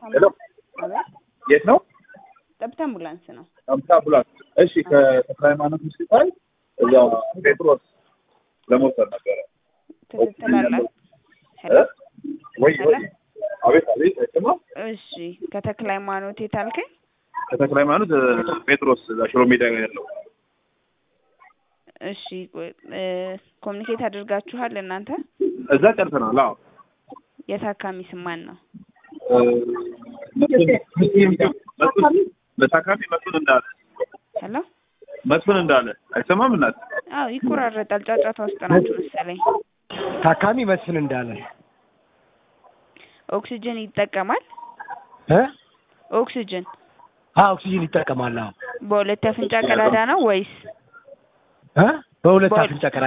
ሄሎ አቤት የት ነው? ጠብታ አምቡላንስ ነው። አምሳ አምቡላንስ። እሺ ከተክለ ሃይማኖት ሆስፒታል እዛ ጴጥሮስ ለመውሰድ ነበረ። ክትትል አለ። ሄሎ ወይ ወይ አቤት አቤት አይሰማም። እሺ ከተክለ ሃይማኖት የት አልከኝ? ከተክለ ሃይማኖት ጴጥሮስ እዛ ሽሮ ሜዳ ያለው እሺ ኮሚኒኬት አድርጋችኋል እናንተ? እዛ ጨርሰናል። አዎ የታካሚ ስም ማን ነው? በታካሚ መስፍን እንዳለ ሄሎ መስፍን እንዳለ አይሰማም። እናት አዎ ይቆራረጣል። ጫጫታ ውስጥ ናችሁ መሰለኝ። ታካሚ መስፍን እንዳለ ኦክሲጅን ይጠቀማል? እ ኦክሲጅን አ ኦክሲጅን ይጠቀማል። አዎ በሁለት አፍንጫ ቀዳዳ ነው ወይስ እ በሁለት በሁለት- አፍንጫ ቀዳዳ